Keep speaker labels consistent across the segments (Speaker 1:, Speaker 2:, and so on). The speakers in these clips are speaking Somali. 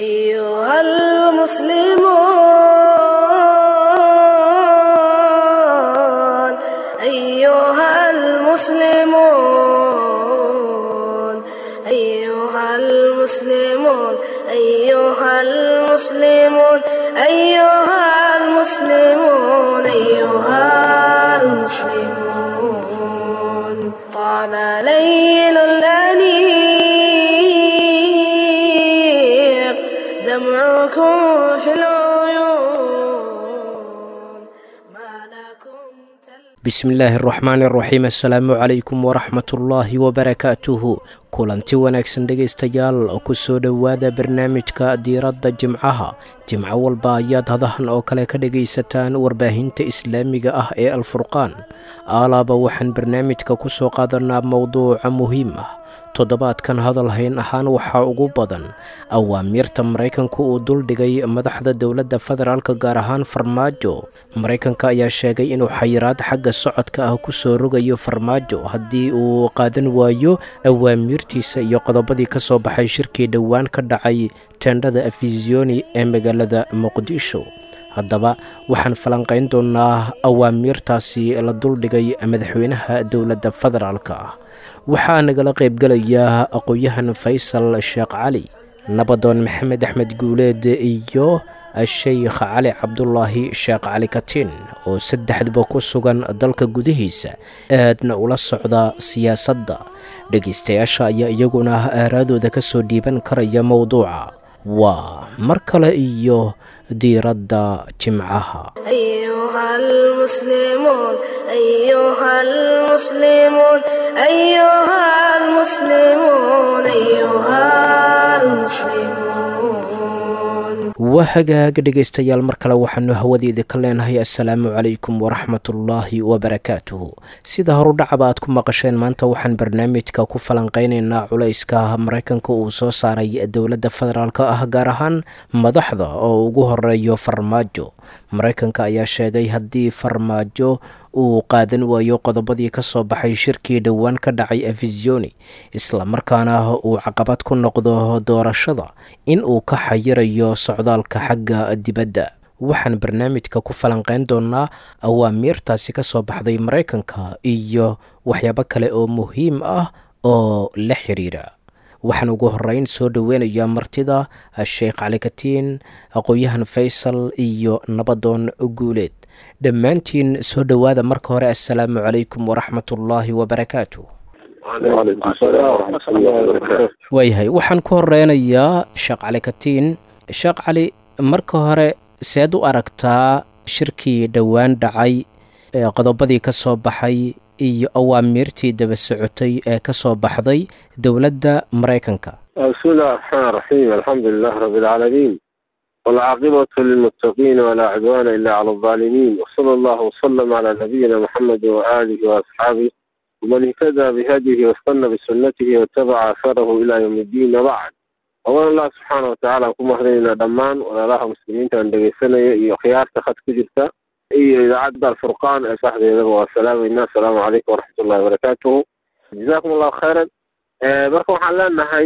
Speaker 1: أيها المسلمون أيها المسلمون أيها المسلمون أيها المسلمون أيها المسلمون أيها المسلمون طال ليل الأنيق دمعكم في العيون ما لكم تل
Speaker 2: bismillaahi araxmaani araxiim assalaamu calaykum waraxmatullaahi wabarakaatuhu kulanti wanaagsan dhegaystayaal ku soo dhowaada barnaamijka diiradda jimcaha jimco walba ayaad hadahan oo kale ka dhegaysataan warbaahinta islaamiga ah ee alfurqaan aalaaba waxaan barnaamijka ku soo qaadanaa mowduuca muhiim ah toddobaadkan hadal hayn ahaan waxaa ugu badan awaamiirta maraykanku uu duldhigay madaxda dowladda federaalka gaar ahaan farmaajo maraykanka ayaa sheegay inuu xayiraad xagga socodka ah ku soo rogayo farmaajo haddii uu qaadan waayo awaamiirtiisa iyo qodobadii ka soo baxay shirkii dhowaan ka dhacay teendhada afisioni ee magaalada muqdisho haddaba waxaan falanqayn doonaa awaamiirtaasi la duldhigay madaxweynaha dowladda federaalka ah waxaa nagala qaybgelaya aqoon-yahan faysal sheekh cali nabadoon maxamed axmed guuleed iyo sheykh cali cabdulaahi sheekh cali katiin oo saddexdaba ku sugan dalka gudihiisa aadna ula socda siyaasadda dhegaystayaasha ayaa iyaguna aaraadooda ka soo dhiiban karaya mowduuca waa mar kale iyo diiradda jimcaha
Speaker 1: أيها المسلمون أيها المسلمون أيها المسلمون أيها المسلمون
Speaker 2: waa hagaaga dhegaystayaal mar kale waxaanu hawadeeda ka leenahay assalaamu calaykum waraxmatullaahi wabarakaatuhu sida horudhacaba aad ku maqasheen maanta waxaan barnaamijka ku falanqaynaynaa culayska maraykanka uu soo saaray dowladda federaalk ah gaar ahaan madaxda oo ugu horeeyo farmaajo maraykanka ayaa sheegay haddii farmaajo uu qaadan waayo qodobadii ka soo baxay shirkii dhowaan ka dhacay afisioni islamarkaana uu caqabad ku noqdo doorashada in uu ka xayirayo socdaalka xagga dibadda waxaan barnaamijka ku falanqeyn doonaa awaamiirtaasi ka soo baxday maraykanka iyo waxyaabo kale oo muhiim ah oo la xiriira waxaan ugu horeyn soo dhoweynayaa martida sheekh cali katiin aqoon-yahan faysal iyo nabadoon guuleed dhammaantiin soo dhowaada marka hore assalaamu calaykum waraxmatullaahi wabarakaatu
Speaker 3: وعليكم السلام ورحمة الله وبركاته
Speaker 2: waayahay waxaan ku horeynayaa sheekh cali katiin sheekh cali marka hore seed u aragtaa shirkii dhowaan dhacay ee qodobadii ka soo baxay iyo awaamiirtii daba socotay ee ka soo baxday dowladda maraykanka
Speaker 3: بسم الله الرحمن الرحيم الحمد لله رب العالمين والعاقبة للمتقين ولا عدوان إلا على الظالمين وصلى الله وسلم على نبينا محمد وآله وأصحابه ومن اهتدى بهديه واستنى بسنته واتبع أثره إلى يوم الدين وبعد أولا الله سبحانه وتعالى كما هدينا دمان ولا الله مسلمين تندقي سنة iyo khiyaarta khad ku jirta iyo idaacadda alfurqaan ee saxdeedaba waa salaamayna asalaamu calaykum waraxmat ullahi wabarakaatuhu jazakum allahu khayran marka waxaan leenahay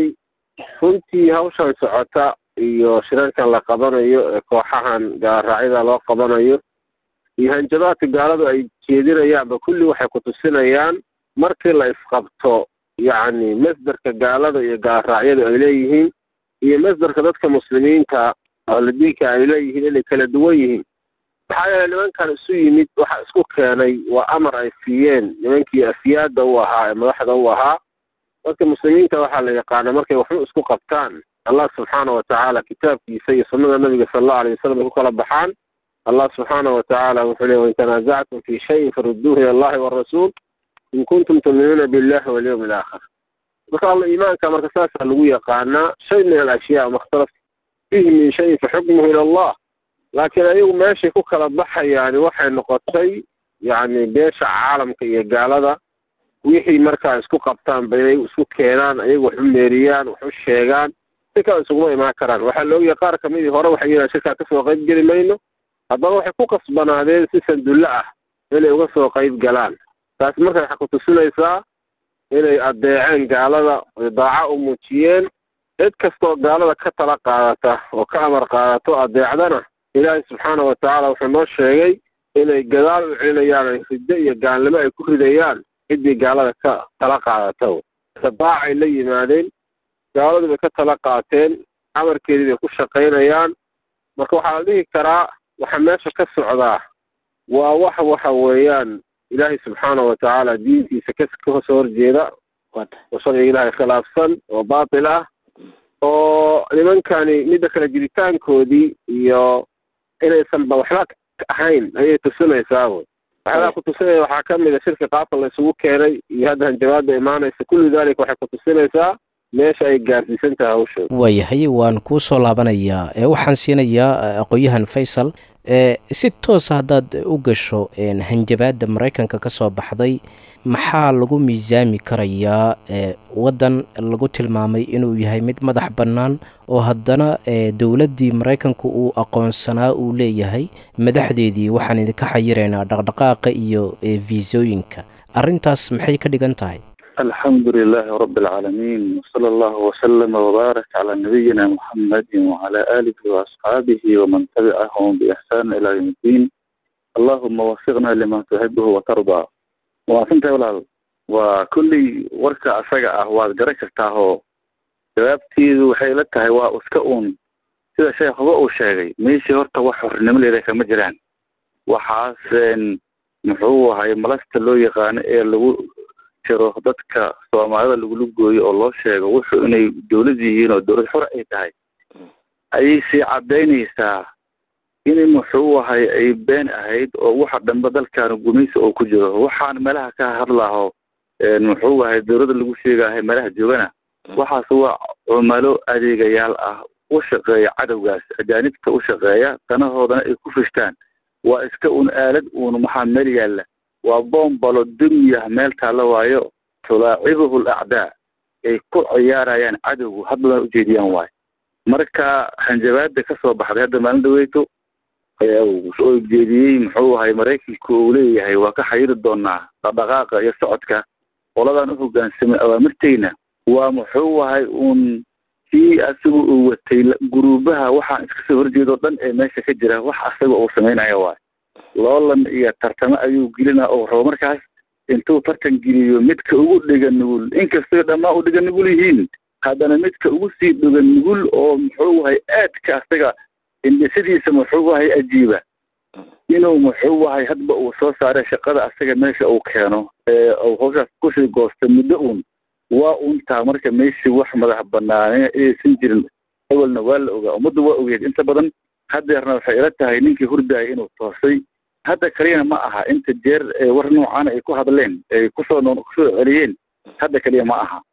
Speaker 3: runtii hawshan socota iyo shirarkan la qabanayo ee kooxahan gaaraacyada loo qabanayo iyo hanjabaadka gaaladu ay jeedinayaanba kulli waxay ku tusinayaan markii la isqabto yacni masderka gaalada iyo gaaraacyadu ay leeyihiin iyo masderka dadka muslimiinta ahludiinka ay leeyihiin inay kala duwan yihiin maxaa yeele nimankan isu yimid waxa isku keenay waa amar ay siiyeen nimankii afyaada u ahaa ee madaxda u ahaa dadka muslimiinta waxaa la yaqaana markay waxba isku qabtaan allah subxaana watacaala kitaabkiisa iyo sunnada nabiga sala allahu alayh wasalam ay ku kala baxaan allah subxaana watacaala wuxuu leey wain tanaasactum fi shayin farudduuhu ila allahi warasuul in kuntum tuminuuna billahi walyawmi alaakhir marka alla iimaanka marka saasaa lagu yaqaanaa shay min alashyaa makhtalaf fihi min shayin faxukmuhu ila allah laakiin ayagu meeshay ku kala baxayaani waxay noqotay yacni beesha caalamka iyo gaalada wixii markaa isku qabtaan ba inay isku keenaan ayagu wax u meeriyaan wax u sheegaan si kale isuguma imaan karaan waxaa la ogyahay qaar kamidii hore waxay yidhahan shirkaa kasoo qayb geli mayno haddaba waxay ku kasbanaadeen si sandulle ah inay uga soo qayb galaan taasi marka waxay ku tusinaysaa inay adeeceen gaalada oy daaco u muujiyeen cid kastoo gaalada ka tala qaadata oo ka amar qaadato adeecdana ilaahay subxaana wa tacaala wuxuu noo sheegay inay gadaal u celinayaan ay riddo iyo gaalnimo ay ku ridayaan ciddii gaalada ka tala qaadata tabaacay la yimaadeen gaaladu bay ka tala qaateen amarkeedii bay ku shaqaynayaan marka waxaa la dhihi karaa waxa meesha ka socdaa waa wax waxa weeyaan ilaahay subxaana wa tacaala diintiisa ka kasoo horjeeda oo sharciga ilaahay khilaafsan oo baatil ah oo nimankani midda kale jiritaankoodii iyo inaysanba waxba ahayn ayay tusinaysaa wey waxyaalaha kutusinaya waxaa ka mid a shirka qaabka la isugu keenay iyo hadda hanjabaada imaanaysa kulli daalika waxay kutusinaysaa meesha ay gaarsiisan tahay hawshooda
Speaker 2: waayahay waan kuu soo laabanayaa ee waxaan siinayaa aqoon-yahan faysal ee si toosa haddaad u gasho hanjabaadda maraykanka ka soo baxday maxaa lagu miisaami karayaa waddan lagu tilmaamay inuu yahay mid madax bannaan oo haddana dowladdii maraykanku uu aqoonsanaa uu leeyahay madaxdeedii waxaan idinka xayiraynaa dhaqdhaqaaqa iyo viisooyinka arrintaas maxay ka dhigan tahay
Speaker 4: alxamdu lilaahi rabi alcaalamiin wsala allahu wasalama wbaarak calaa nabiyina muxamadi wacala aalihi waasxaabihi waman tabicahum biixsaan ilaa yowm iddiin allahuma wafiqna lima tuxibuhu watardaa waasintahay walaal waa kulley warka asaga ah waad garan kartaahoo jawaabteedu waxay la tahay waa iska uun sida sheekhuba uu sheegay meeshii horta wax xornimo leeda kama jiraan waxaas muxuu ahay malasta loo yaqaano ee lagu jiro dadka soomaalida lagula gooyo oo loo sheego wuxuu inay dowlad yihiin oo dowlad xor ay tahay ayay sii cadaynaysaa in muxuu ahay ay been ahayd oo waxa dhanba dalkaana gumaysi oo ku jiro waxaan meelaha ka hadlaho muxuu ahay dowladda lagu sheegahay meelaha joogana waxaas waa cumalo adeegayaal ah u shaqeeya cadowgaas ajaanibta u shaqeeya danahoodana ay ku fishtaan waa iska un aalad uun maxaa meel yaalla waa boombalo dunyah meel taalla waayo tulaacibuhu alacdaa ay ku ciyaarayaan cadowgu haddana ujeediyaan waayo marka hanjabaada ka soo baxday hadda maalin dhaweyto oo jeediyey muxuu ahay maraykanku uu leeyahay waa ka xayiri doonaa dhaqdhaqaaqa iyo socodka qoladan u hogaansamay awaamirteyna waa muxuu ahay uun kii asaga uu watay guruubaha waxaan iska soo horjeedoo dhan ee meesha ka jira wax asaga uu samaynayo waayo loolan iyo tartamo ayuu gelina oo rabo markaas intuu tartan geliyo midka ugu dhiga nugul inkastay dhammaan u dhiga nugul yihiin haddana midka ugu sii dhiga nugul oo muxuu ahay aadka asaga indhisidiisa muxuu ahay ajiiba inuu muxuu ahay hadba uu soo saaray shaqada asaga meesha uu keeno ee uu hawshaas kusii goosta muddo uun waa untaa marka meeshii wax madax banaane inaysan jirin awalna waa la ogaa ummaddu waa ogeed inta badan hadeerna waxay ila tahay ninkii hurdaya inuu toosay hadda kaliyana ma aha inta jeer war noocaana ay ku hadleen ay kusoo kusoo celiyeen hadda kaliya ma aha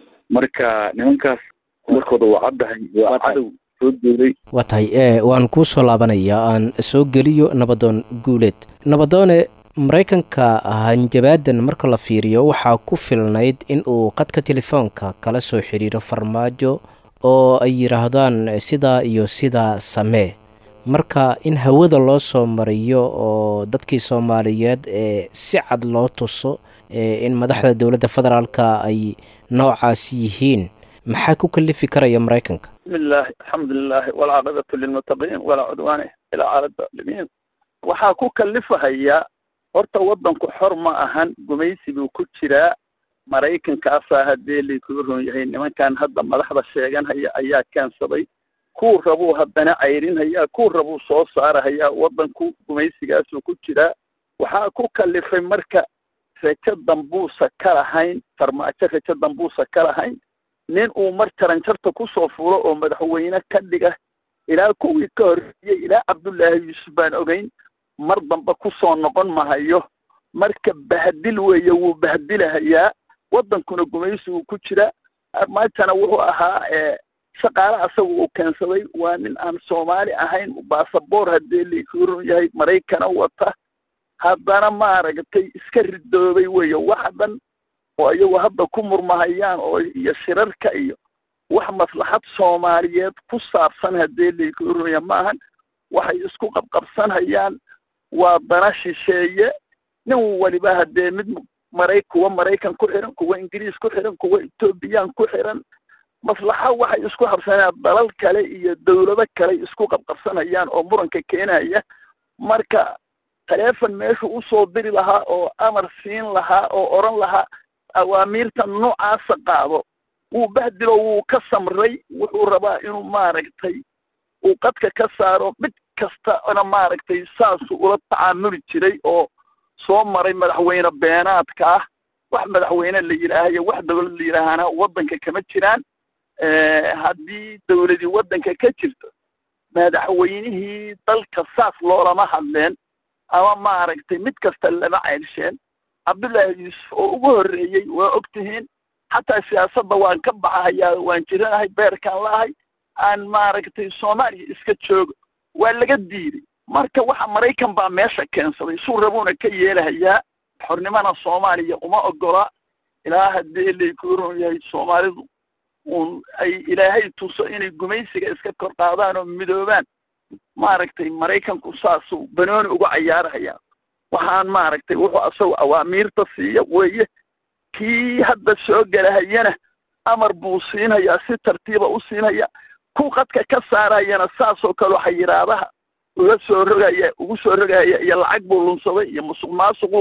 Speaker 4: marka nimankaas warkooda waa caddahay waa cadow soo duulay
Speaker 2: waa tahay waan kuu soo laabanayaa aan soo geliyo nabadoon guuleed nabadoone maraykanka hanjabaadan marka la fiiriyo waxaa ku filnayd in uu qadka telefoonka kala soo xiriiro farmaajo oo ay yidhaahdaan sidaa iyo sidaa samee marka in hawada loo soo mariyo oo dadkii soomaaliyeed ee si cad loo tuso in madaxda dowladda federaalka ay noocaas yihiin maxaa ku kalifi karaya maraykanka
Speaker 5: bismillahi alxamdulilahi walcaaqibatu lilmuttaqiin walaa cudwaane ilaa cala daalimiin waxaa ku kalifahaya horta waddanku xor ma ahan gumaysi buu ku jiraa maraykankaasaa haddee laykuu ron yahay nimankan hadda madaxda sheeganhaya ayaa keensaday kuu rabuu haddana cayrinhayaa kuu rabuu soo saarahayaa waddanku gumaysigaasuu ku jiraa waxaa ku kalifay marka rajo dambuusa ka lahayn farmaajo rajo dambuusa ka lahayn nin uu mar jaranjarta kusoo fulo oo madaxweyne ka dhiga ilaa kuwii ka horreeyey ilaa cabdullaahi yuusuf baan ogeyn mar dambe kusoo noqon mahayo marka bahdil weeye wuu bahdilahayaa waddankuna gumaysi uu ku jira armaajana wuxuu ahaa shaqaale asaga uu keensaday waa nin aan soomaali ahayn basaboor haddee laykuu ron yahay maraykana wata haddana maaragtay iska ridoobay weeye wax dhan oo iyagu hadda ku murmahayaan oo iyo shirarka iyo wax maslaxad soomaaliyeed ku saabsan haddee laykuu ron yahay ma ahan waxay isku qabqabsanhayaan waa dana shisheeye nin waliba haddee mid maray kuwa maraykan ku xiran kuwa ingiriis ku xiran kuwa etoobiyaan ku xiran maslaxa waxay isku habsanayaan dalal kale iyo dawlado kale isku qabqabsanayaan oo muranka keenaya marka taleefon meeshu usoo diri lahaa oo amar siin lahaa oo odhan lahaa awaamiirta noocaasa qaado wuu bahdilo wuu ka samray wuxuu rabaa inuu maaragtay uu qadka ka saaro mid kastana maaragtay saasuu ula tacaamuli jiray oo soo maray madaxweyne beenaadka ah wax madaxweyne la yidhaahayo wax dawlad la yidhaahana waddanka kama jiraan haddii dawladii waddanka ka jirto madaxweynihii dalka saas loolama hadleen ama maaragtay mid kasta lama ceylsheen cabdullaahi yuusuf oo ugu horreeyey waa og tihiin xataa siyaasadda waan ka baxahayaa waan jiranahay beerkaan la'ahay aan maaragtay soomaaliya iska joogo waa laga diiday marka waxa maraykan baa meesha keensaday suu rabuuna ka yeelahayaa xornimana soomaaliya uma ogola ilaa haddii laykuu ron yahay soomaalidu uun ay ilaahay tuso inay gumaysiga iska kor qaadaan oo midoobaan maaragtay maraykanku saasuu banooni uga cayaarhayaa waxaan maaragtay wuxuu asagu awaamiirta siiya weeye kii hadda soo gelahayana amar buu siinhayaa si tartiiba u siinhaya ku qadka ka saarayana saasoo kaleo xayiraadaha uga soo rogaya ugu soo rogaya iyo lacag buu lunsaday iyo musuq maasuquu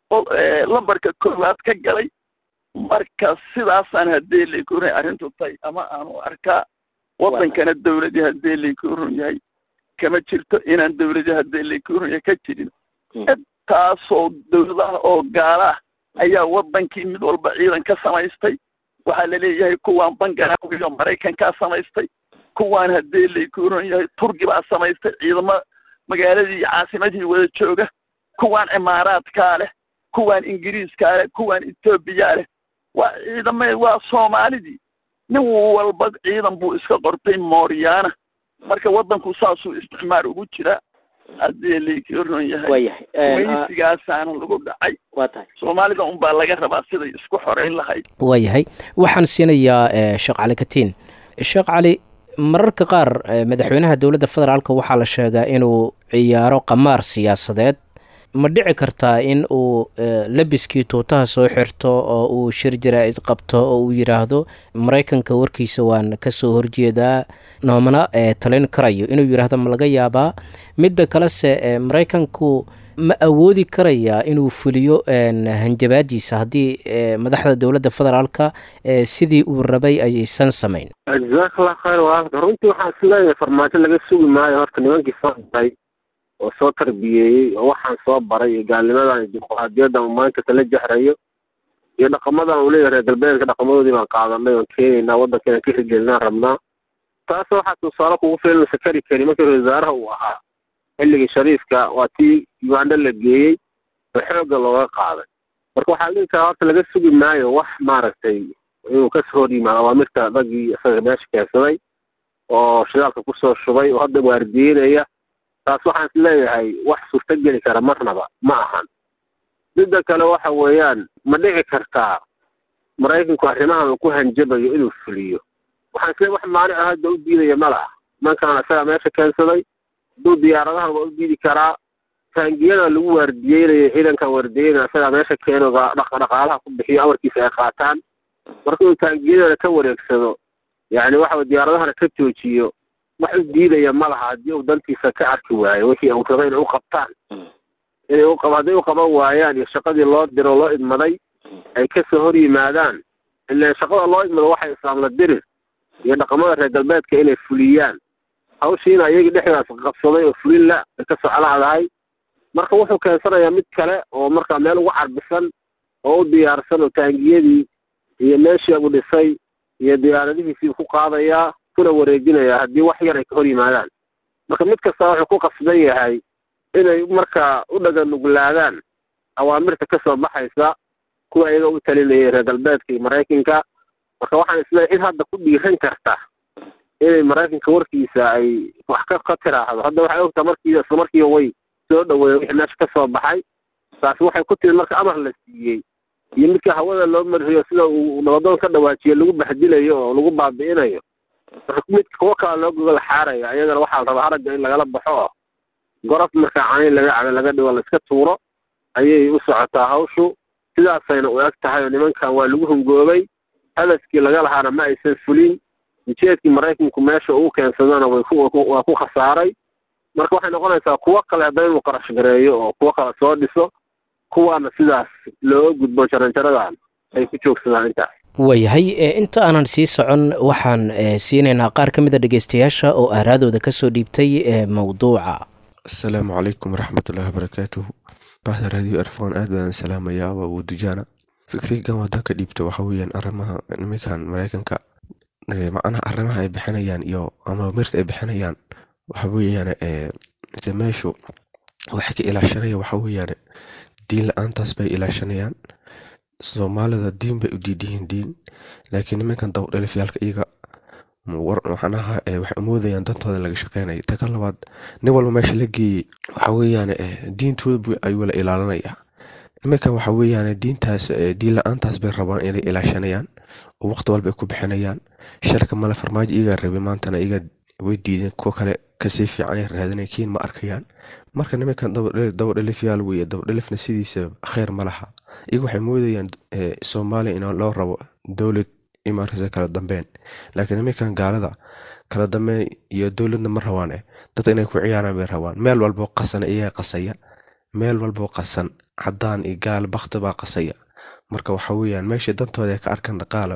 Speaker 5: lambarka koowaad ka galay marka sidaasaan haddii laykurun arrintu tahay ama aanu arkaa waddankana dawladii haddii laykurun yahay kama jirto inaan dawladii haddii laykurun yahay ka jirin intaasoo dawladaha oo gaalaah ayaa waddankii mid walba ciidan ka samaystay waxaa laleeyahay kuwaan bangaraawiyo maraykankaa samaystay kuwaan haddii laykurun yahay turki baa samaystay ciidamo magaaladii iyo caasimadii wada jooga kuwaan cimaaraadkaa leh kuwaan ingiriiskaa leh kuwaan etoobiyaa leh waa ciidame waa soomaalidii nin walba ciidan buu iska qortay mooryaana marka waddanku saasuu isticmaar ugu jiraa haddii laykron yahay
Speaker 2: waayahay
Speaker 5: weysigaasaana lagu dhacay
Speaker 2: waa tahay
Speaker 5: soomaalida unbaa laga rabaa siday isku xoreyn lahayd
Speaker 2: waayahay waxaan siinayaa sheekh cali katiin sheekh cali mararka qaar madaxweynaha dowladda federaalka waxaa la sheegaa inuu ciyaaro qamaar siyaasadeed ma dhici kartaa in uu labiskii tuutaha soo xirto oo uu shir jaraa-id qabto oo uu yidhaahdo maraykanka warkiisa waan kasoo horjeedaa noomana talin karayo inuu yidhaahdo ma laga yaabaa midda kalese maraykanku ma awoodi karayaa inuu fuliyo hanjabaadiisa haddii madaxda dowladda federaalka sidii uu rabay aysan samayn
Speaker 3: jazakallah khayr walaalka runtii waxaan isleeyahay farmaajo laga sugi maayo horta nimankii soo baray oo soo tarbiyeeyey oo waxaan soo baray iyo gaalnimadan iyo dimuqraadiyaddan uu maanta kala jahrayo iyo dhaqamadan uu leeyahay reer galbeedka dhaqamadoodii baan qaadanay oon keenaynaa waddankeena ka hirgelinaan rabnaa taas waxaa tusaale kugu filan sakari kari markii ra wasaaraha uu ahaa xilligii shariifka waa tii uganda la geeyey oo xoogga looga qaaday marka waxaa dhihi karaa horta laga sugi maayo wax maaragtay inuu kasoo hor yimaado awaamirta raggii isaga meesha keensaday oo shidaalka kusoo shubay oo hadda waardiyeynaya taas waxaan is leeyahay wax suurtogeli kara marnaba ma ahan midda kale waxa weeyaan ma dhici kartaa maraykanku arrimahan uu ku hanjabayo inuu fuliyo waxaan isleeyahay wax maanic ah hadda u diidaya ma laha nimankan isagaa meesha keensaday hadduu diyaaradahan waa u diidi karaa taangiyada lagu waardiyeynaya ciidankan waardiyeynaya isagaa meesha keeno dhaqaalaha ku bixiyo amarkiisa ay qaataan marka inuu taangiyadana ka wareegsado yacni waxa diyaaradahana ka joojiyo wax u diidaya ma laha haddii uu dantiisa ka arki waayo wixii uu rabay inay u qabtaan inay u qab hadday u qaban waayaan iyo shaqadii loo diro loo idmaday ay kasoo hor yimaadaan ilaan shaqada loo idmado waxay islaamla dirir iyo dhaqamada reer galbeedka inay fuliyaan hawshiina iyagii dhexdaas qabsaday oo fulin la ay ka soclaadahay marka wuxuu keensanayaa mid kale oo markaa meel ugu carbisan oo u diyaarsan oo taangiyadii iyo meeshii uu dhisay iyo diyaaradihiisii ku qaadayaa kuna wareejinayaa haddii wax yar ay ka hor yimaadaan marka mid kasta wuxuu ku qasban yahay inay markaa u dhaganuglaadaan awaamirta kasoo baxaysa kuwa iyaga u talinayay reer galbeedka iyo maraykanka marka waxaan isleeyahay in hadda ku dhiiran karta inay maraykanka warkiisa ay wax ka ka tiraahdo hadda waxay ogtaa markii isla markiiba way soo dhaweeya wixii meesha kasoo baxay taasi waxay ku timid marka amar la siiyey iyo midka hawada loo mariyo sida uu nabadoon ka dhawaajiyo lagu baxdilayo oo lagu baabi'inayo marka midka kuwo kale loo gogol xaarayo ayagana waxaa la rabaa haragga in lagala baxo oo gorof markaa canayn laga cabo laga dhigo laiska tuuro ayay u socotaa hawshu sidaasayna u eg tahay oo nimankan waa lagu hungoobay hadafkii laga lahaana ma aysan fulin ujeedkii maraykanku meesha uu keensadana way ku waa ku khasaaray marka waxay noqonaysaa kuwo kale hadda inuu qarash gareeyo oo kuwo kale soo dhiso kuwaana sidaas looga gudbo jaranjaradan ay ku joogsadaan intaas
Speaker 2: waayahay inta aanan sii socon waxaan siinaynaa qaar ka mid a dhegeystayaasha oo aaraadooda kasoo dhiibtay mawduuca
Speaker 6: asalaamu calaykum waraxmatullahi wabarakaatuhu bahda raadiyo erfon aad baan salaamayaa waa wudujaana fikrigan wadan ka dhiibta waxa weeyaan arrimaha nimankan maraykanka macnaha arrimaha ay bixinayaan iyo ama mirta ay bixinayaan waxa weeyaan meeshu waxay ka ilaashanaya waxa weeyaan diin la-aantaas bay ilaashanayaan soomaalida diin bay u diidiyihiin diin laakiin nimankan dawdhalifyaalka iyaga macnaha waxay umoodayaan dantooda laga shaqeynaya ta ka labaad nin walba meesha la geeyey waxa weeyaan diintooda ayuu la ilaalinaya nimankan waxa weeyaan diintaas diin la-aantaas bay rabaan inay ilaashanayaan oo waqti walba ay ku bixinayaan sharka male farmaajo iyagaa rabay maantana iyaga way diideen kuwo kale kasii fiican ay raadinay kiin ma arkayaan marka nimankan dabadhalifyaal weeye dabadhalifna sidiisa kheyr ma laha iyaga waxay moodayaan soomaaliya in loo rabo dowlad imaarkasa kala dambeyn laakiin nimankan gaalada kala dambeyn iyo dowladna ma rabaane dad inay ku ciyaaraan bay rabaan meel walboo qasan iyaga qasaya meel walboo qasan cadaan iyo gaal bakti baa qasaya marka waxa weeyaan meesha dantooda ay ka arkaan dhaqaalo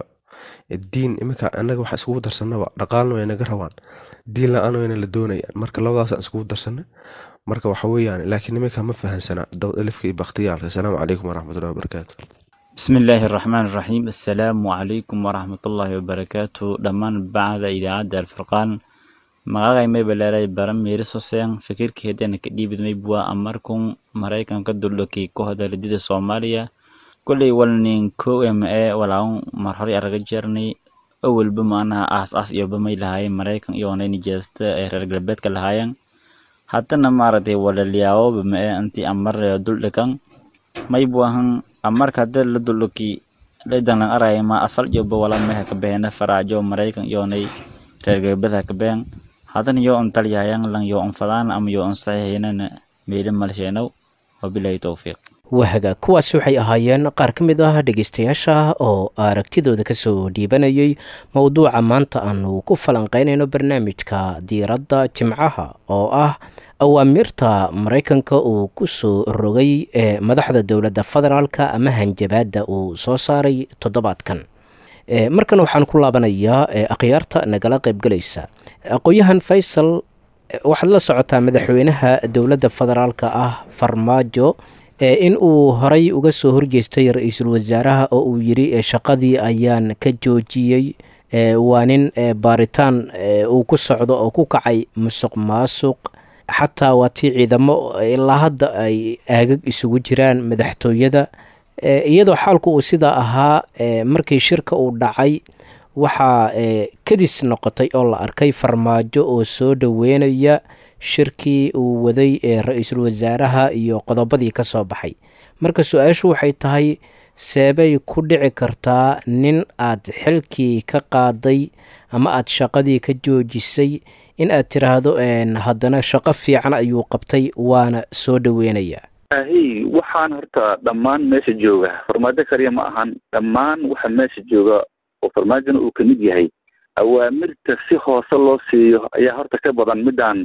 Speaker 6: diin iminka anaga waxa iskugu darsanaba dhaqaalna way naga rabaan diin la-aan wayna la doonayaan marka labadaasaan iskugu darsana marka waxa weeyaan laakiin nimanka ma fahansana dabadalifka iyo bakhtiyaalka asalaamu calaykum waraxmatullahi wabarakaatu
Speaker 7: bismi illaahi araxmaan iraxiim assalaamu calaykum waraxmatullaahi wabarakaatu dhammaan bacda idaacadda alfurqaan magacay maybaleeray baran miiris hoseen fikirkeedana ka dhiibid maybwa amarkun maraykanka duldhokay kooxda ridida soomaaliya kolley walnin kow ma ee walaun mar horay araga jeernay awalba maanaha aas aas iyoba may lahaayeen maraykan iyoonay nijeesta ee reer galbeedka lahaayeen haddana maaragtay walaliyaawoba ma ee intii amar duldhakan maybuahan amarka hadda la duldhaki ledanlan araya ma asal iyoba wala meha ka behena faraajo maraykan iyoonay reer galbeedka ka behen haddana yoo on talyahayan lan yoo on fadaan ama yoo on saxiixinana meeli malsheenow wabilaahi towfiiq
Speaker 2: wahaga kuwaasi waxay ahaayeen qaar ka mid ah dhegeystayaasha oo aragtidooda kasoo dhiibanayay mowduuca maanta aanu ku falanqeynayno barnaamijka diiradda jimcaha oo ah awaamirta maraykanka uu kusoo rogay ee madaxda dowladda federaalka ama hanjabaadda uu soo saaray toddobaadkan markan waxaan ku laabanayaa akhyaarta nagala qaybgalaysa aqoon-yahan faysal waxaad la socotaa madaxweynaha dowladda federaalka ah farmaajo in uu horay uga soo horjeestay ra-iisul wasaaraha oo uu yiri shaqadii ayaan ka joojiyey waa nin baaritaan uu ku socdo oo ku kacay musuq maasuq xataa waa tii ciidamo ilaa hadda ay aagag isugu jiraan madaxtooyada iyadoo xaalku uu sidaa ahaa markii shirka uu dhacay waxaa kadis noqotay oo la arkay farmaajo oo soo dhoweynaya shirkii uu waday ee ra-iisul wasaaraha iyo qodobadii ka soo baxay marka su-aashu waxay tahay seebay ku dhici kartaa nin aad xilkii ka qaaday ama aad shaqadii ka joojisay in aad tiraahdo haddana shaqo fiican ayuu qabtay waana soo dhoweynaya
Speaker 4: ahi waxaan horta dhammaan meesha jooga farmaajo kaliya ma ahan dhammaan waxa meesha jooga oo farmaajona uu kamid yahay awaamirta si hoose loo siiyo ayaa horta ka badan midaan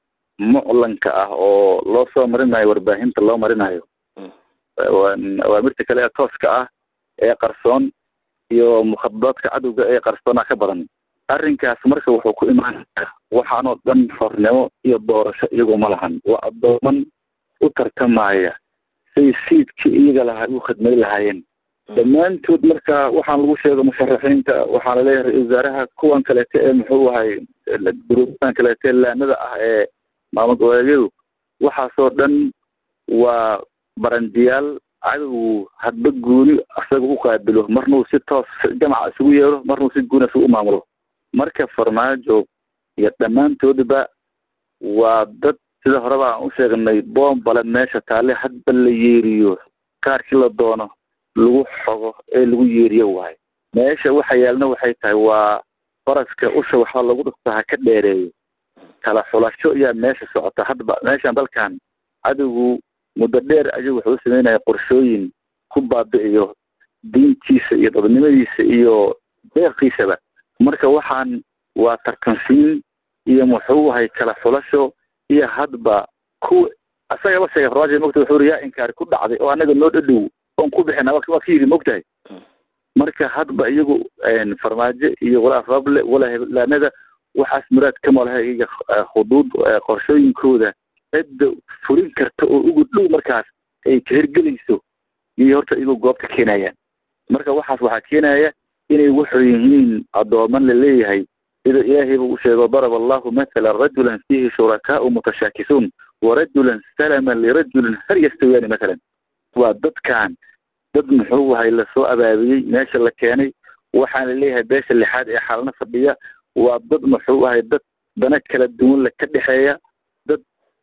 Speaker 4: muclanka ah oo loo soo marinayo warbaahinta loo marinayo awaamirta kale ee tooska ah ee qarsoon iyo mukhadadaadka cadowga ee qarsoona ka badan arrinkaas marka wuxuu ku imaanaya waxaanoo dhan xornimo iyo doorasho iyagu ma lahan waa addooman u tartamaya say siidkii iyaga lahaa u khidmay lahaayeen dhammaantood marka waxaan lagu sheego musharaxiinta waxaa laleeyahay ra-isul wasaaraha kuwan kaleete ee muxuu ahay guruubadan kaleete laanada ah ee maamul goboleedyadu waxaasoo dhan waa barandiyaal cadow hadba gooni asaga u qaabilo marnuu si toos jamaca isugu yeero marnuu si gooni isugu maamulo marka farmaajo iyo dhammaantoodba waa dad sida horeba aan u sheegnay boombale meesha taale hadba la yeeriyo kaarkii la doono lagu xogo ee lagu yeeriyo waayo meesha waxa yaalna waxay tahay waa faraska usha waxaa lagu dhufta ha ka dheereeyo kala xulasho ayaa meesha socota hadba meeshan dalkan cadowgu muddo dheer ayuu wuxuu u sameynaya qorshooyin ku baabi'iyo diintiisa iyo dadnimadiisa iyo deeqiisaba marka waxaan waa tartansiin iyo muxuu ahay kala xulasho iyo hadba ku asagaba sheegay farmaajo mogta wuxuu ri yaa inkaari ku dhacday oo anaga noo dhadhow oon ku bixina waa ka yidhi mogtahay marka hadba iyagu farmaajo iyo walaa rable walaa heblaanada waxaas muraad kama laha iyaga khuduud qorshooyinkooda cidda fulin karta oo ugu dhow markaas ay ka hirgelayso iyo horta iyagoo goobta keenayaan marka waxaas waxaa keenaya inay wuxuu yihiin addooman laleeyahay sida ilaahay buu u sheego daraba allahu mathala rajulan fiihi shurakaau mutashaakisuun warajulan salaman lirajulin hal yastawiyaani mathalan waa dadkan dad muxuu ahay lasoo abaabiyey meesha la keenay waxaana leeyahay beesha lixaad ee xaalna fadhiya waa dad muxuu ahay dad dana kala duwan la ka dhexeeya dad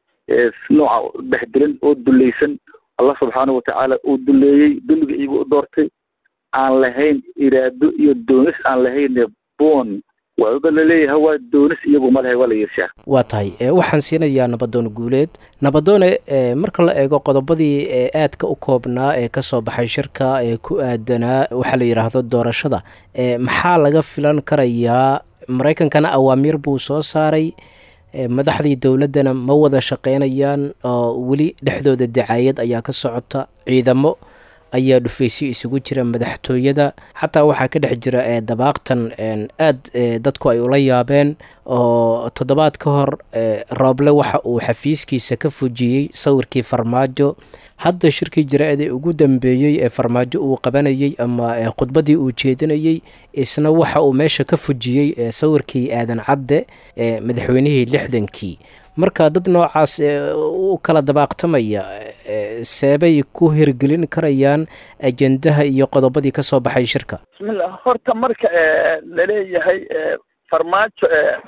Speaker 4: nooca dhexdilan oo dulaysan allah subxaanahu watacaala uu duleeyey dulliga iyagu u doortay aan lahayn iraado iyo doonis aan lahayn boon waaba laleeyahay waa doonis iyagu ma lehay waa la yeeshaa
Speaker 2: waa tahay waxaan siinayaa nabadoon guuleed nabadoone marka la eego qodobadii aadka u koobnaa ee kasoo baxay shirka ee ku aadanaa waxaa la yidhaahdo doorashada maxaa laga filan karayaa maraykankana awaamiir buu soo saaray madaxdii dowladdana ma wada shaqeynayaan oo weli dhexdooda dacaayad ayaa ka socota ciidamo ayaa dhufaysyo isugu jira madaxtooyada xataa waxaa ka dhex jira dabaaqtan aad dadku ay ula yaabeen oo toddobaad ka hor rooble waxa uu xafiiskiisa ka fujiyey sawirkii farmaajo hadda shirkii jira-ade ugu dambeeyey ee farmaajo uu qabanayey ama khudbaddii uu jeedinayey isna waxa uu meesha ka fujiyey sawirkii aadan cadde madaxweynihii lixdankii marka dad noocaas u kala dabaaqtamaya seebay ku hirgelin karayaan ajendaha iyo qodobadii ka soo baxay shirka
Speaker 5: bismillah horta marka laleeyahay farmaajo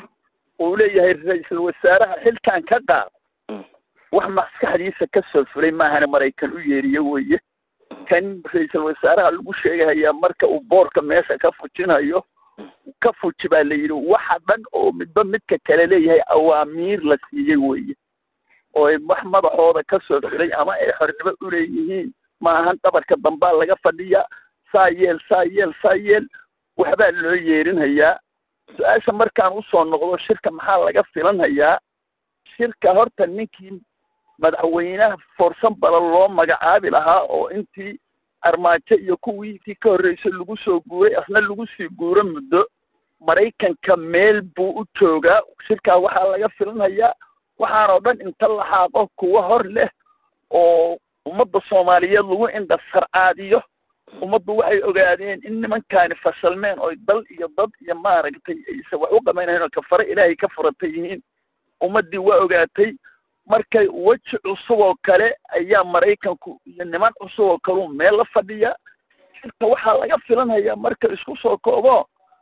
Speaker 5: uu leeyahay ra-iisul wasaaraha xilkan ka qaad wax maskaxdiisa ka soo fulay maahana maraykan u yeeriye weye kan ra-iisul wasaaraha lagu sheegahayaa marka uu boorka meesha ka fujinayo ka fuji baa la yidhi waxa dhan oo midba midka kale leeyahay awaamiir la siiyey weye oo wax madaxooda ka soo fulay ama ay xornimo uleeyihiin maahan dhabarka dambaa laga fadhiya saa yeel saa yeel saa yeel waxbaa loo yeerinhayaa su-aasha markaan usoo noqdo shirka maxaa laga filanhayaa shirka horta ninkii madaxweynaha foorsan bala loo magacaabi lahaa oo intii armaajo iyo kuwiitii ka horreysay lagu soo guuray asna lagu sii guuro muddo maraykanka meel buu u joogaa shirkaa waxaa laga filanhayaa waxaanoo dhan inta la xaaqo kuwa hor leh oo ummadda soomaaliyeed lagu indha sarcaadiyo ummaddu waxay ogaadeen in nimankaani fasalmeen oy dal iyo dad iyo maaragtay aysan wax u qamaynayn oo kafare ilaahay ka furatay yihiin ummaddii waa ogaatay markay weji cusub oo kale ayaa maraykanku iyo niman cusub oo kaleu meel la fadhiya shirka waxaa laga filanhayaa marka isku soo koobo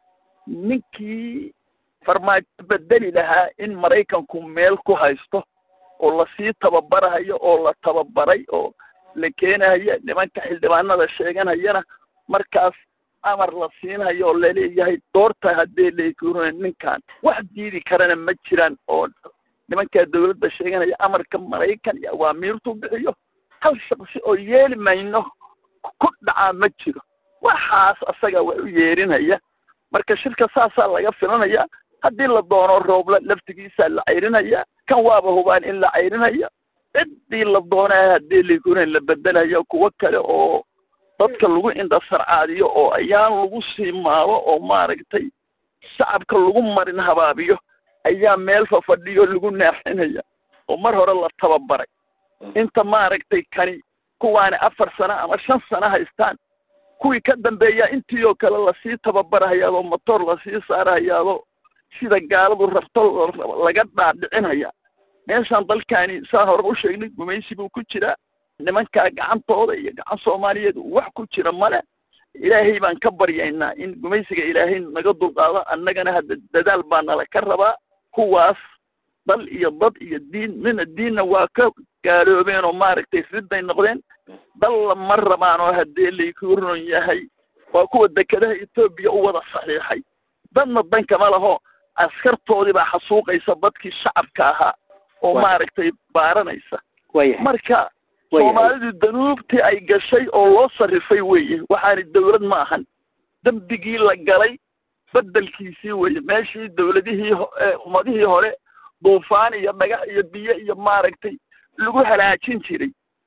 Speaker 5: ninkii farmaajo bedeli lahaa in maraykanku meel ku haysto oo lasii tababarahayo oo la tababaray oo la keenahaya nimanka xildhibaanada sheeganayana markaas amar la siinhayo oo laleeyahay doorta haddee leekuna ninkan wax diidi karana ma jiraan oo nimankaa dawladda sheeganaya amarka maraykan iyo awaamiirtu bixiyo hal shaqsi oo yeeli mayno ku dhacaa ma jiro waxaas asaga wax u yeerinaya marka shirka saasaa laga filanaya haddii la doono roobla laftigiisaa la cayrinaya kan waaba hubaan in la cayrinaya ciddii la doonaa haddii lagunan la bedelayo kuwo kale oo dadka lagu indhasarcaadiyo oo ayaan lagu sii maalo oo maaragtay shacabka lagu marin habaabiyo ayaa meel fafadhiyo lagu naaxinaya oo mar hore la tababaray inta maaragtay kani kuwaani afar sano ama shan sano haystaan kuwii ka dambeeya intii oo kale lasii tababarahayaadoo motor lasii saarahayaadoo sida gaaladu rabto laga dhaadhicinaya meeshaan dalkaani saa hore u sheegnay gumaysi buu ku jiraa nimankaa gacantooda iyo gacan soomaaliyeed wax ku jira male ilaahay baan ka baryaynaa in gumaysiga ilaahay naga dulqaado annagana hadda dadaal baa nala ka rabaa kuwaas dal iyo dad iyo diin mina diinna waa ka gaaloobeen oo maaragtay ridday noqdeen dalla ma rabaan oo haddee layku ron yahay waa kuwa dekedaha etoobiya u wada saxiixay dadna dan kama laho askartoodii baa xasuuqaysa dadkii shacabka ahaa oo maaragtay baaranaysa marka soomaalidu danuubtii ay gashay oo loo sarrifay weeye waxaani dawlad ma ahan dembigii la galay bedelkiisii weye meeshii dowladihii ummadihii hore duufaan iyo dhagax iyo biyo iyo maaragtay lagu halaajin jiray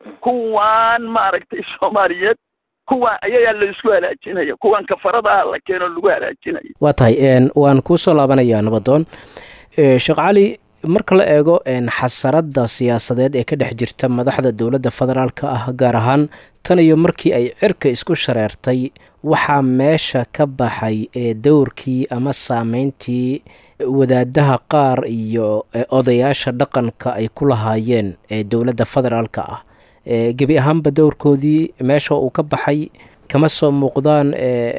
Speaker 5: kuwaan maaragtay soomaaliyeed kuwaan ayagaa la isku halaajinaya kuwaan kafarada ah la keeno lagu halaajinaya
Speaker 2: waa tahay waan kuusoo laabanayaa nabadoon sheekh cali marka la eego xasaradda siyaasadeed ee ka dhex jirta madaxda dowladda federaalka ah gaar ahaan tan iyo markii ay cirka isku shareertay waxaa meesha ka baxay ee dowrkii ama saameyntii wadaadaha qaar iyo odayaasha dhaqanka ay ku lahaayeen ee dowladda federaalka ah gebi ahaanba dowrkoodii meesha uu ka baxay kama soo muuqdaan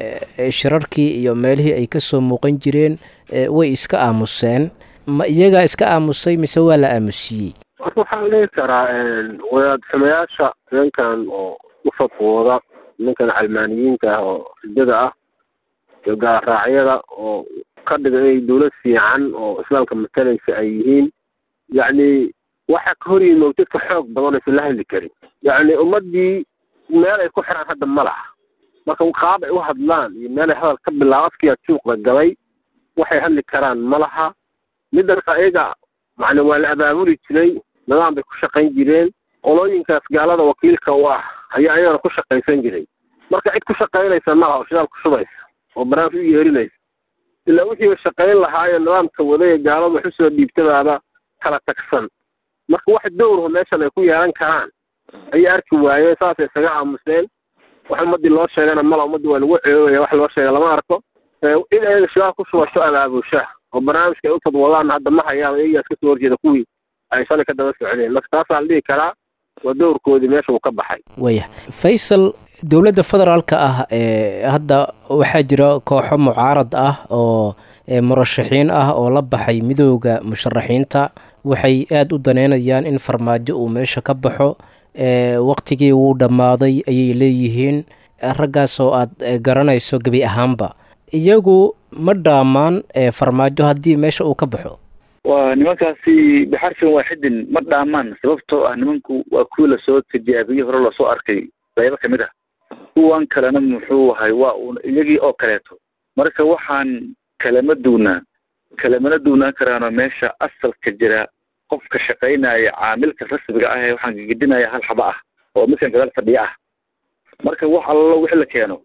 Speaker 2: shirarkii iyo meelihii ay ka soo muuqan jireen way iska aamuseen ma iyagaa iska aamusay mise waa la aamusiyey
Speaker 3: marka waxaan dhihi karaa wadaad sameyaasha nimankan oo u fatwooda nimankan calmaaniyiinta ah oo ridada ah iyo gaarraacyada oo ka dhiga inay dowlad fiican oo islaamka matalaysa ay yihiin yacni waxa ka hor yimid dadka xoog badan aysan la hadli karin yacni ummaddii meel ay ku xiraan hadda ma laha marka qaab ay u hadlaan iyo meel ay hadal ka bilaabo afkiyaa juuqda galay waxay hadli karaan ma laha middan ayaga macna waa la abaabuli jiray nidaam bay ku shaqayn jireen qolooyinkaas gaalada wakiilka u ah ayaa ayagana ku shaqaysan jiray marka cid ku shaqaynaysa ma laha oo shidaal ku shubaysa oo barnaamij u yeerinaysa ilaa wixiiba shaqayn lahaayee nidaamka waday ee gaalada wax usoo dhiibtabaaba kala tagsan marka wax dowrho meeshan ay ku yeelan karaan ayay arki waayeen saasay isaga aamuseen wax ummadii loo sheegana mala ummadii waa lagu ceebaya wax loo sheega lama arko in ayaga shidaal ku shubasho abaabusha oo barnaamijka ay u tadwadaan hadda ma hayaan iyagaas kasoo horjeeda kuwii ay shalay ka daba socdeen marka taasaa la dhihi karaa waa dowrkoodii meesha uu ka baxay
Speaker 2: waya faysal dowladda federaalka ah ee hadda waxaa jira kooxo mucaarad ah oo murashaxiin ah oo la baxay midooda musharaxiinta waxay aada u daneynayaan in farmaajo uu meesha ka baxo waqtigii wuu dhammaaday ayay leeyihiin raggaas oo aad garanayso gebi ahaanba iyagu ma dhaamaan farmaajo haddii meesha uu ka baxo
Speaker 4: waa nimankaasi bixarfin waaxidin ma dhaamaan sababtoo ah nimanku waa kuwii lasoo tijaabiyey hore loosoo arkay qaybo kamid ah kuwan kalena muxuu ahay waa uun iyagii oo kaleeto marka waxaan kalama duunaa kalamana duunaan karaano meesha asalka jira qofka shaqaynaya caamilka rasmiga ah ee waxaan gegedinaya hal xaba ah oo midkan gadaal fadhiya ah marka wax allo wixii la keeno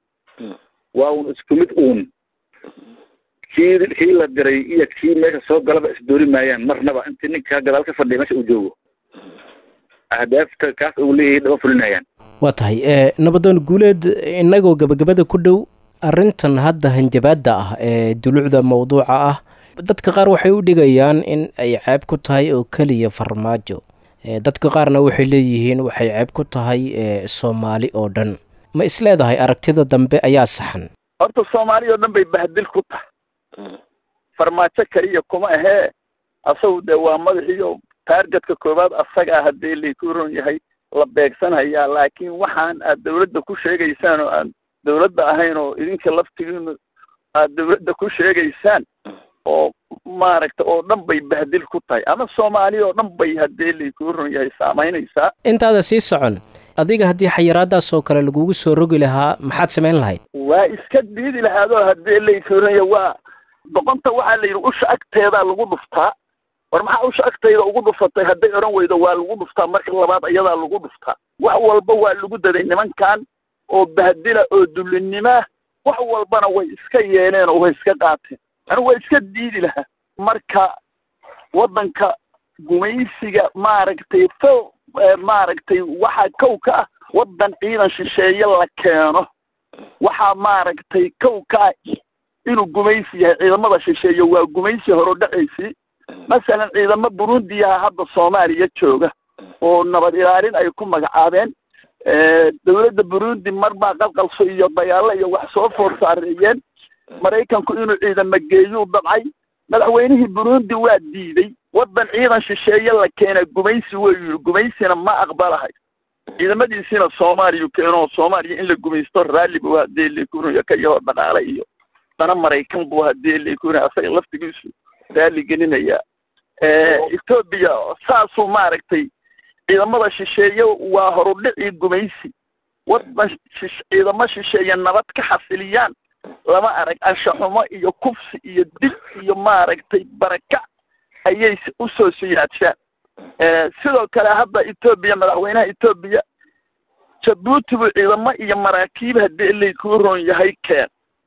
Speaker 4: waa uun isku mid uun kii kii la diray iyo kii meesha soo galaba isdoori maayaan marnaba intii ninkaa gadaal ka fadhiya meesha uu joogo ahdaafta kaas uu leeyahay dhama fulinayaan
Speaker 2: waa tahay nabadoon guuleed innagoo gabagabada ku dhow arrintan hadda hanjabaadda ah ee dulucda mawduuca ah dadka qaar waxay u dhigayaan in ay ceeb ku tahay oo keliya farmaajo dadka qaarna waxay leeyihiin waxay ceeb ku tahay soomaali oo dhan ma isleedahay aragtida dambe ayaa saxan
Speaker 5: horta soomaali oo dhan bay bahdil ku tahay farmaajo keliya kuma ahee asagu dee waa madaxiyo taargetka koowaad asaga ah haddii layku ron yahay la beegsanhayaa laakiin waxaan aad dawladda ku sheegaysaan oo aan dawladda ahayn oo idinka laftigiinu aad dawladda ku sheegaysaan oo maaragta oo dhan bay bahdil ku tahay ama soomaaliya oo dhan bay haddii layku ron yahay saamaynaysaa
Speaker 2: intaada sii socon adiga haddii xayiraadaas oo kale lagugu soo rogi lahaa maxaad samayn lahayd
Speaker 5: waa iska diidi lahaadoo haddii layku ron yahay waa doqonta waxaa la yidhi usha agteedaa lagu dhuftaa war maxaa usha agtayda ugu dhufatay hadday odhan weydo waa lagu dhuftaa marka labaad iyadaa lagu dhuftaa wax walba waa lagu daday nimankan oo bahdila oo dullinnimaa wax walbana way iska yeeleen oo way iska qaateen anigu waa iska diidi lahaa marka waddanka gumaysiga maaragtay fo maaragtay waxaa kow ka ah waddan ciidan shisheeye la keeno waxaa maaragtay kow ka ah inuu gumaysi yahay ciidamada shisheeye waa gumaysi horo dhacaysii masalan ciidamo burundiyaha hadda soomaaliya jooga oo nabad ilaalin ay ku magacaabeen dawladda burundi mar baa qalqalso iyo dagaalo iyo wax soo foor saareeyeen maraykanku inuu ciidamo geeyuu dabcay madaxweynihii burundi waa diiday waddan ciidan shisheeye la keena gumaysi wey yidhi gumaysina ma aqbalahay ciidamadiisiina soomaaliya keeno soomaaliya in la gumaysto raalli buu hadee lakunayo ka yahoo dhaqaale iyo dana maraykan buu hadee lakunaya asaga laftigiisu raalli gelinaya etoobiya saasuu maaragtay ciidamada shisheeye waa horudhicii gumaysi waddan ciidamo shisheeye nabad ka xasiliyaan lama arag anshaxumo iyo kufsi iyo dil iyo maaragtay barakac ayay usoo siyaadshaan sidoo kale hadda etoobiya madaxweynaha etoobiya jabuuti buu ciidamo iyo maraakiib haddii ilay kuu roon yahay keen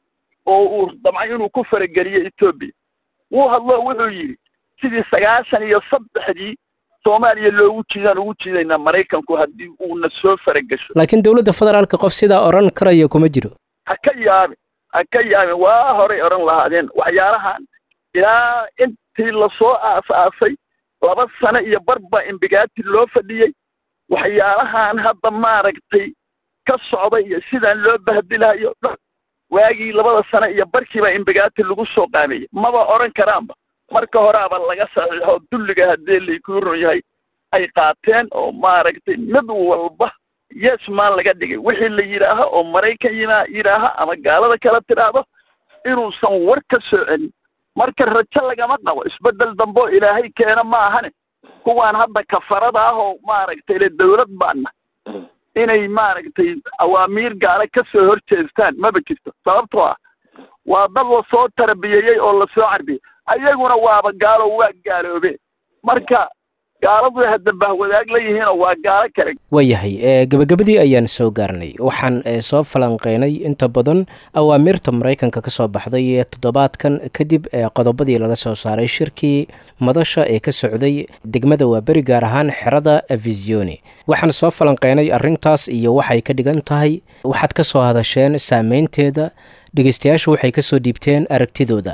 Speaker 5: oo uu damcay inuu ku farageliyo etoobiya wuu hadlo wuxuu yidhi sidii sagaashan iyo saddexdii soomaaliya loogu jiidaan ugu jiidaynaa maraykanku haddii uuna soo faragesho
Speaker 2: laakiin dowladda federaalka qof sidaa odhan karaya kuma jiro
Speaker 5: ha ka yaabin ha ka yaabin waa horay odhan lahaadeen waxyaalahan ilaa intii lasoo aas-aasay laba sano iyo barba imbigaati loo fadhiyey waxyaalahan hadda maaragtay ka socda iyo sidaan loo bahdilahayo dhan waagii labada sano iyo barkiiba imbigaati lagu soo qaameeyey maba odhan karaanba marka horeaba laga saxiixo dulliga haddii laykuu ron yahay ay qaateen oo maaragtay mid walba yesman laga dhigay wixii la yidhaaho oo maraykan yima yidhaaha ama gaalada kala tidhaahdo inuusan war ka soo celin marka rajo lagama qabo isbeddel damboo ilaahay keena ma ahane kuwaan hadda kafarada ah oo maaragtay le dawlad baana inay maaragtay awaamiir gaale ka soo horjeestaan maba jirto sababtoo ah waa dad lasoo tarbiyeeyey oo lasoo carbiyey ayaguna waaba gaalo waa gaaloobeen marka gaaladu hadda bahwadaag la yihiinoo waa gaalo kale
Speaker 2: waayahay gebagabadii ayaan soo gaarnay waxaan soo falanqeynay inta badan awaamiirta maraykanka ka soo baxday ee toddobaadkan kadib qodobadii laga soo saaray shirkii madasha ee ka socday degmada waaberi gaar ahaan xerada avisioni waxaan soo falanqeynay arrintaas iyo waxay ka dhigan tahay waxaad ka soo hadasheen saameynteeda dhegeystayaashu waxay kasoo dhiibteen aragtidooda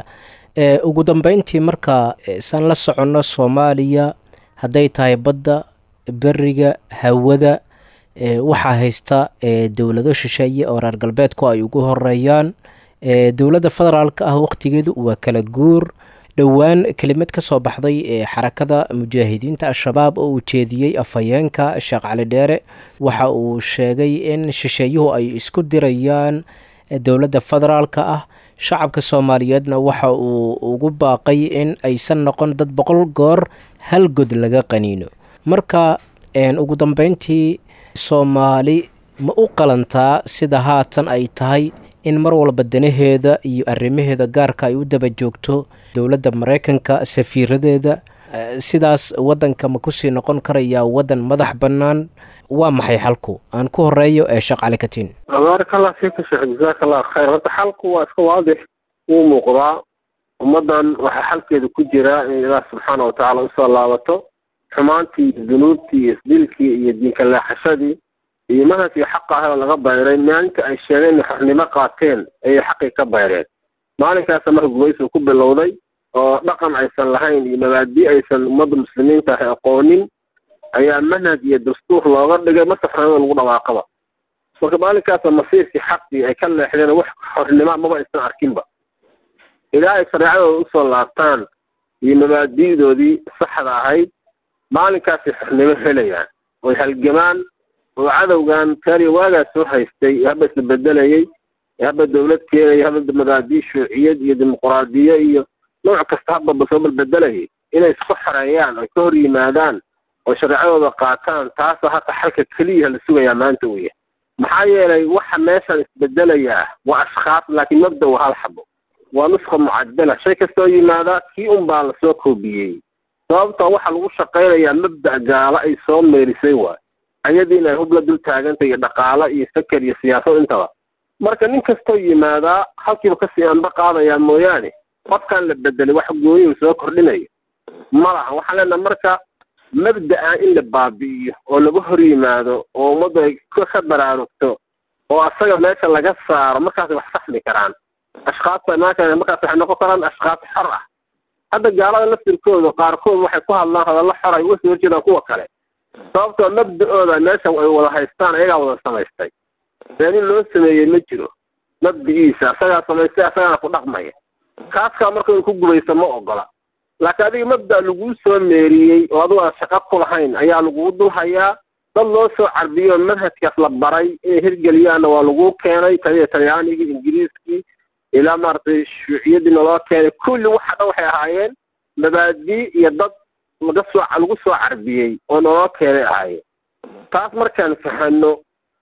Speaker 2: ugu dambeyntii marka saan la soconno soomaaliya hadday tahay badda beriga hawada waxaa haysta dowlado shisheeye oo reer galbeedku ay ugu horeeyaan dowladda federaalka ah waqtigeedu waa kala guur dhowaan kelimad ka soo baxday ee xarakada mujaahidiinta al-shabaab oo uu jeediyey afhayeenka sheekh cali dheere waxa uu sheegay in shisheeyuhu ay isku dirayaan dowladda federaalka ah shacabka soomaaliyeedna waxa uu ugu baaqay in aysan noqon dad boqol goor hal god laga qaniino marka ugu dambeyntii soomaali ma u qalantaa sida haatan ay tahay in mar walba danaheeda iyo arrimaheeda gaarka ay u daba joogto dowladda maraykanka safiiradeeda sidaas waddanka ma kusii noqon karayaa waddan madax bannaan waa maxay xalku aan ku horeeyo ee sheekh cali katiin
Speaker 3: baaraka allah fiika sheekh jazaaka allah khayr horta xalku waa iska waadix wuu muuqdaa ummaddan waxaa xalkeeda ku jiraa in ilaah subxaana watacaala usoo laabato xumaantii iyo dunuubtii iyo isdilkii iyo diinka leexashadii iyo manhajkii xaqa ah oo laga bayray maalinta ay sheegeen inay xornimo qaateen ayay xaqii ka bayreen maalinkaasa marka gumaysigu ku bilowday oo dhaqan aysan lahayn iyo mabaadi aysan ummadda muslimiinta ah aqoonin ayaa manhaj iyo dastuur looga dhigay marka xornimada lagu dhawaaqaba marka maalinkaasa masiirkii xaqii ay ka leexdeen wax xornimo maba aysan arkinba ilaa ay shareecadooda usoo laabtaan iyo mabaadi'doodii saxda ahayd maalinkaasay xornimo helayaan oy halgamaan oo cadowgan taariya waagaas soo haystay ee haba isla bedelayey ee haba dawlad keenaya haba mabaadii shuuciyad iyo dimuquraadiye iyo nooc kasta hababa soo balbedelayay inay isku xoreeyaan oy ka hor yimaadaan oo shareecadooda qaataan taasa hata xalka keliya la sugayaa maanta weya maxaa yeelay waxa meeshan isbedelayaa waa ashkhaas laakiin mabda waa hal xabo waa nusqa mucadala shay kastoo yimaada kii un baa lasoo koobiyey sababta waxaa lagu shaqaynayaa mabda gaalo ay soo meerisay waay ayadiina ay hub la dul taagantay iyo dhaqaalo iyo saker iyo siyaasad intaba marka nin kastoo yimaadaa halkiiba kasii anba qaadayaa mooyaane qofkan la bedelay wax gooyuu soo kordhinayo ma laha waxaan leenaha marka mabda-a in la baabi'iyo oo laga hor yimaado oo ummaddu ay ka baraarugto oo asaga meesha laga saaro markaasay wax saxmi karaan ashkaasta imaanka markaas waxay noqon karaan ashkaas xor ah hadda gaalada laftirkooda qaarkood waxay ku hadlaan hadallo xor ay uga soo horjeedaan kuwa kale sababtoo mabda-ooda meeshan ay wada haystaan ayagaa wada samaystay been in loo sameeyey ma jiro mabdigiisa asagaa samaystay asagaana ku dhaqmaya kaaskaa marka in ku gubaysa ma ogola laakiin adiga mabda laguu soo meeriyey oo adigu aan shaqo ku lahayn ayaa lagugu dul hayaa dad loo soo carbiyo manhajkaas la baray inay hirgeliyaanna waa laguu keenay taliya talyaanigii ingiriiskii ilaa maaragtay shuuciyadiina loo keenay kulli waxa dhan waxay ahaayeen mabaadii iyo dad laga soo lagu soo carbiyey oo naloo keenay ahaayeen taas markaan fahano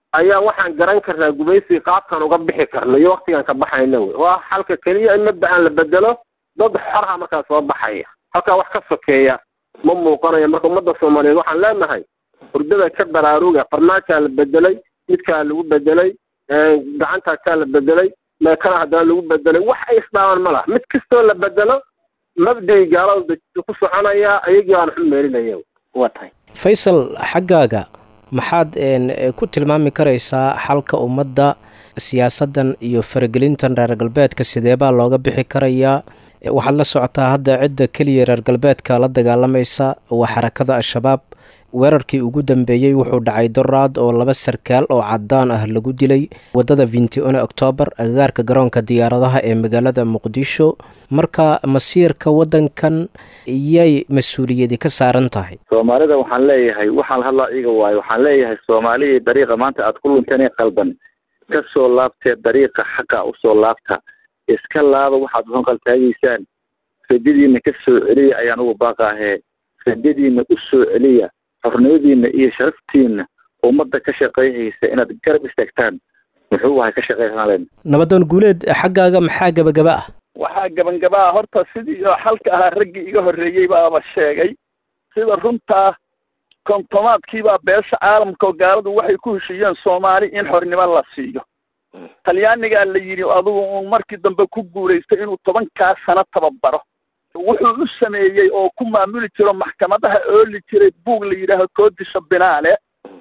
Speaker 3: ayaa waxaan garan karnaa gumaysiga qaabkan uga bixi karno iyo waktigaan ka baxayna wey waa xalka keliya in mabda'an la bedelo dad xorha markaa soo baxaya halkaa wax ka sokeeya ma muuqanayo marka ummadda soomaaliyeed waxaan leenahay hurdada ka baraaruga farmaajaa la bedelay midkaa lagu bedelay gacantaasaa la bedelay meekana haddana lagu bedelay wax ay isdhaaban ma laha mid kastoo la bedelo mabdii gaalada dajisa ku soconayaa ayagii baan xun meelinaya
Speaker 8: waa tahay
Speaker 2: faysal xaggaaga maxaad ku tilmaami karaysaa xalka ummadda siyaasaddan iyo faragelintan reer galbeedka sideebaa looga bixi karayaa waxaad la socotaa hadda cidda keliya reer galbeedka la dagaalamaysa waa xarakada al-shabaab weerarkii ugu dambeeyey wuxuu dhacay doraad oo laba sarkaal oo cadaan ah lagu dilay waddada vintione octoobar agagaarka garoonka diyaaradaha ee magaalada muqdisho marka masiirka waddankan iyay mas-uuliyadi ka saaran tahay
Speaker 4: soomaalida waxaan leeyahay waxaan hadlaa iga waayo waxaan leeyahay soomaalihii dariiqa maanta aad ku lunteen ee qalban ka soo laabtee dariiqa xaqa usoo laabta iska laaba waxaad uhanqaltaagaysaan rajadiina ka soo celiya ayaan ugu baaqaahee rajadiina u soo celiya xornimadiina iyo sharaftiina ummadda ka shaqeyhaysa inaad garab istaagtaan muxuu ahay ka shaqeysanalen
Speaker 2: nabadoon guuleed xaggaaga maxaa gabagaba ah
Speaker 5: waxaa gabangabaa horta sidii oo xalka ahaa raggii iga horreeyey baaba sheegay sida runtaa kontomaadkiibaa beesha caalamka oo gaaladu waxay ku heshiiyeen soomaali in xornimo la siiyo talyaanigaa la yidhi adugu uu markii dambe ku guulaystay inuu tobankaa sano tababaro wuxuu u sameeyey oo ku maamuli jiro maxkamadaha ooli jiray buug la yidhaaho koodisha binaale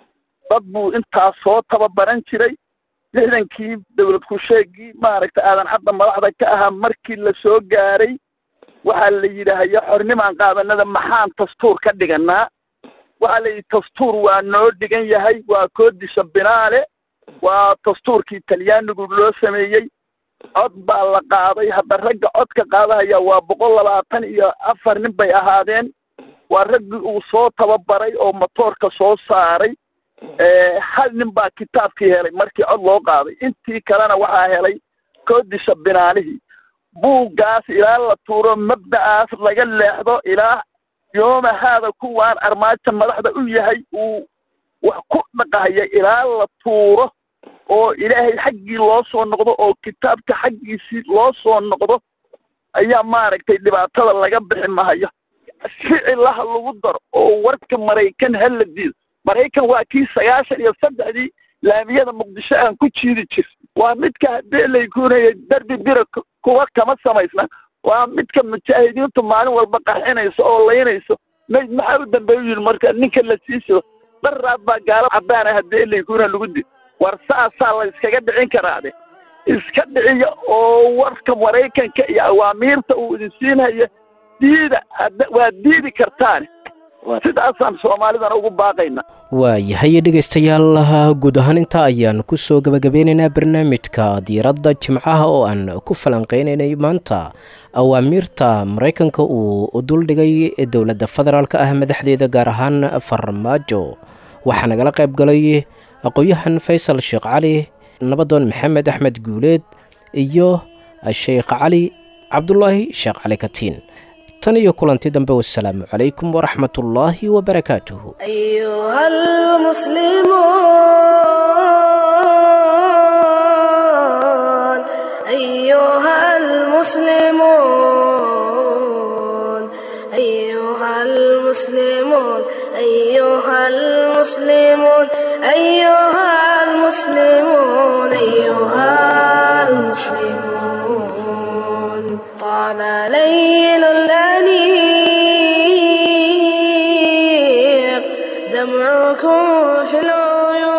Speaker 5: dad buu intaas soo tababaran jiray lixdankii dawlad ku-sheegii maaragtay aadan cadda madaxda ka ahaa markii la soo gaaray waxaa la yidhaahaya xornimaan qaadanada maxaan dastuur ka dhiganaa waxaa la yidhi dastuur waa noo dhigan yahay waa koodisha binaale waa dastuurkii talyaanigu loo sameeyey cod baa la qaaday hadda ragga codka qaadahaya waa boqol labaatan iyo afar nin bay ahaadeen waa raggii uu soo tababaray oo motoorka soo saaray hal nin baa kitaabkii helay markii cod loo qaaday intii kalena waxaa helay koodisha binaalihii buuggaas ilaa la tuuro mabda'aas laga leexdo ilaa yooma haada kuwaan armaajo madaxda u yahay uu wax ku dhaqahaya ilaa la tuuro oo ilaahay xaggii loo soo noqdo oo kitaabka xaggiisii loo soo noqdo ayaa maaragtay dhibaatada laga bixi mahayo ficilaha lagu daro oo warka maraykan hala diido maraykan waa kii sagaashan iyo saddexdii laamiyada muqdisho aan ku jiidi jir waa midka haddii laykuunaya darbi bira kuwa kama samaysna waa midka mujaahidiintu maalin walba qarxinayso oo laynayso mayd maxaa u dambeeyu yidhi marka ninka la siiso daraad baa gaalo cadaana haddii laykuuna lagu did war saasaa la iskaga dhicin karaade iska dhiciya oo warka maraykanka iyo awaamiirta uu idin siinaya diida waa diidi kartaane sidaasaan soomaalidana ugu baaqayna
Speaker 2: waayahay dhegaystayaal guud ahaan intaa ayaan kusoo gabagabeynaynaa barnaamijka diiradda jimcaha oo aan ku falanqeynaynay maanta awaamiirta maraykanka uu duldhigay dowladda federaalk ah madaxdeeda gaar ahaan farmaajo waxaa nagala qayb galay aqoon-yahan faysal sheekh cali nabadoon maxamed axmed guuleed iyo sheekh cali cabdulaahi sheekh cali katiin tan iyo kulanti dambe wasalaamu calaykum waraxmat ullaahi wabarakaatuhu
Speaker 1: أيها المسلمون أيها المسلمون أيها المسلمون أيها المسلمون أيها المسلمون أيها المسلمون طال ليل الأنيق دمعكم في العيون